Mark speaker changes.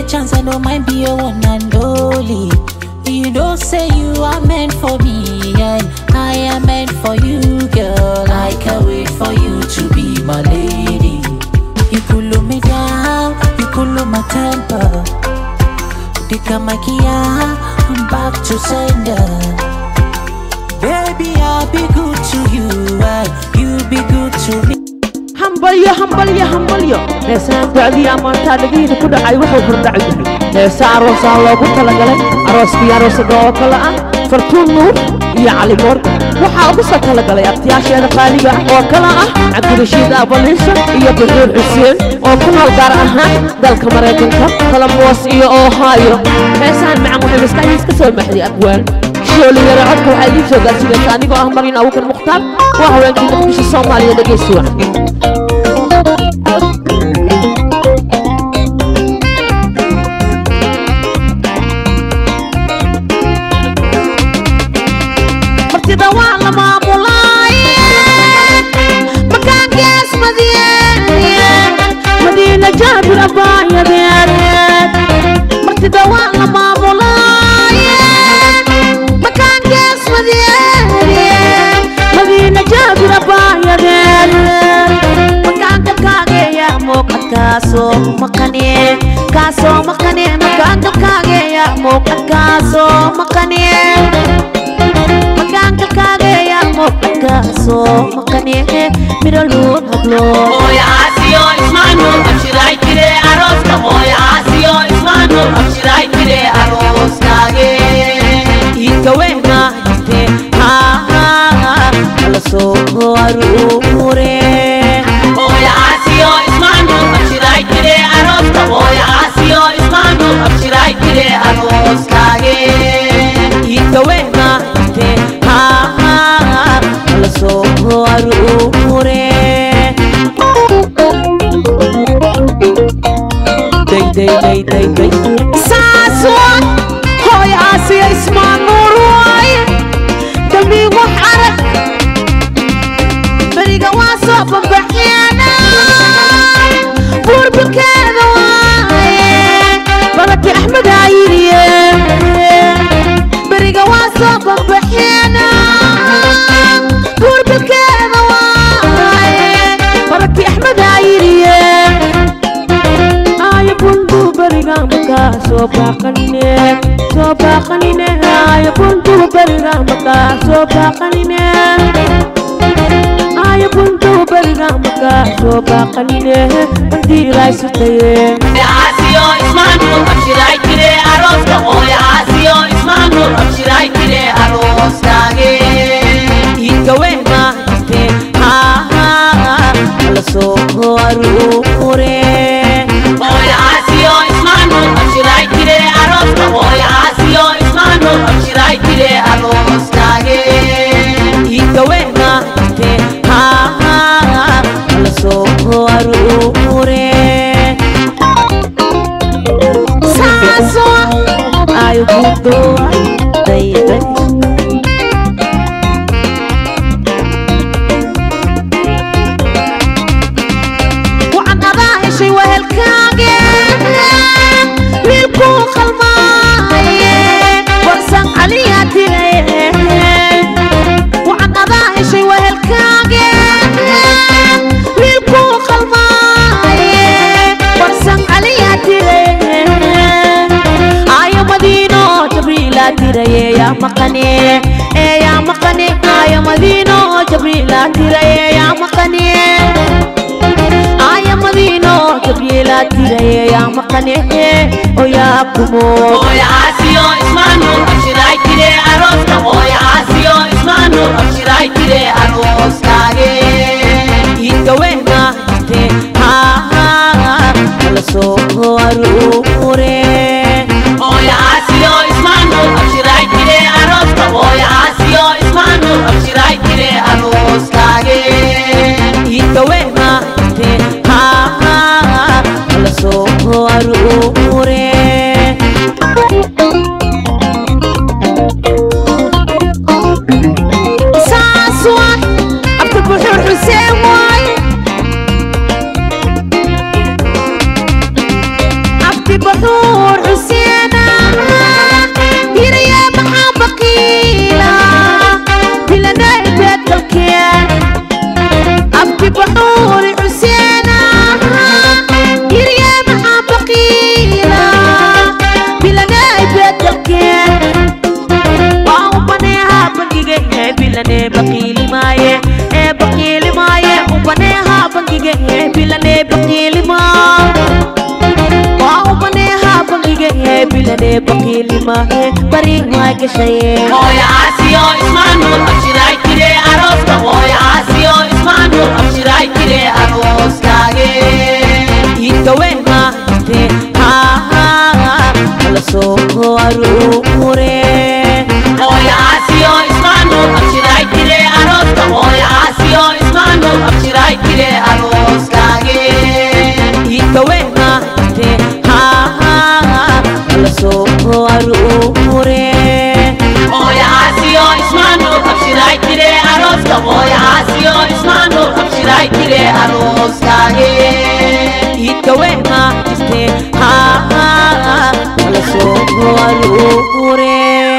Speaker 1: chance, I don't mind be your one and only. You don't say you are meant for me, and I am meant for you, girl. I can't wait for you to be my lady. You cool me down, you cool my temper. Dika makia, I'm back to sender. Baby, I'll be good to you, and you be good to me.
Speaker 2: hambalyo hambalyo hambalyo heesaan dacdii ammaantaa dhagihiina ku dhacay wuxuu hordhac yahay heesa aroosaa loogu talagalay arooskii aroosada oo kale ah fartuun nuur iyo cali moorga waxaa ugu soo talagalay abtiyaasheeda qaaliga ah oo kale ah cabdirashiid abaliisha iyo buxuur xuseen oo ku nool gaar ahaan dalka maraykanka colombos iyo ohio heesahan macan waxay maskaxdiis ka soo maxday abwaan shooliyara codka waxaa idiin soo gaarsiinaysa anigoo ah marin abuukar mukhtaar waa haweenkii muqdisho soomaaliya dhegeysi wacan martida waa la maamulaaye makaankees madiyeed madiina jaabir abaayadeed martida waa la maamulaaye makaankees madiyeed madiina jaabir abaayadeed makaanka kaageeya muuqad kaasoo maqane kaasoo maqane makaanka kaageeya muuqad kaasoo maqane makaanka kaageeya muuqadkaasoo maqane midho luun hablood
Speaker 3: Oya asiyo ismanu abshiray kire aroska Oya asiyo ismanu abshiray kire aroskage
Speaker 2: iidka weyna jirte hala soo aruure
Speaker 3: Oya asiyo ismanu abshiray kire aroska Oya asiyo ismanu abshiray kire aroskage
Speaker 2: iidka weyna jirte hala soo aruure day day day day day saaswan hooy aasiya ismaan nuur waaye dambii wax arag beriga waa soo bambaxeena buurbukeeda waaye balaki axmed ayiriye beriga waa soo bambaxeena buurbukeeda waaye balaki axmed ayiriye aya bundu beriga makaa soo baaqanine soo baaqanine aya bundu beriga makaa soo baaqanine aya bundu beriga makaa soo baaqanine bandiiraysutaye
Speaker 3: Oya asiyo ismanu abshiray kire aroska Oya asiyo ismanu abshiray kire aroskage
Speaker 2: iidka weyna jirte hala soo aruure
Speaker 3: Oya asiyo ismanu abshiray kire aroska Oya asiyo ismanu abshiray kire aroskage
Speaker 2: iidka weyna jirte hala soo aruure saaso ay budo dayday waxaan adaa heshay wehelkaage wiilkuu qalmaaye warsan caliyaa tiraye waxaan adaa heshay wehelkaage wiilkuu qalmaaye warsan caliyaa tiraye ayo madiino jabriilaa tiraye yaa maqane ee yaa maqane ayo madiino jabriilaa tiraye yaa maqane aya madiino gabriela tiraye yaa maqane oo yaa kumo
Speaker 3: Oya asiyo ismanu abshiray kire aroska Oya asiyo ismanu abshiray kire aroskage
Speaker 2: iidka weyna jirte hala soo aruure
Speaker 3: Oya asiyo ismanu abshiray kire aroska Oya asiyo ismanu abshiray kire aroskage
Speaker 2: iidka weyna jirte hala soo aruure saas waay abta buxuur xuseen waaye abti buxuur baqiili maahe bari maa gashaye
Speaker 3: hooyo aasiyo ismaan nuur abshiray tire arooska hooyo aasiyo ismaan nuur abshiray tire arooskaage
Speaker 2: iidkaweena jirte hala soo aruure
Speaker 3: hooyo aasiyo ismaan nuur abshiray tire arooska hooyo aasiyo ismaan nuur abshiray tire arooskaage
Speaker 2: iidkaweena jirte hala soo aruure
Speaker 3: hooyo aasiyo ismaan nuur abshiray tire arooska hooyo aasiyo ismaan nuur abshiray tire arooskaage
Speaker 2: iidkaweena jirte hala soo aruure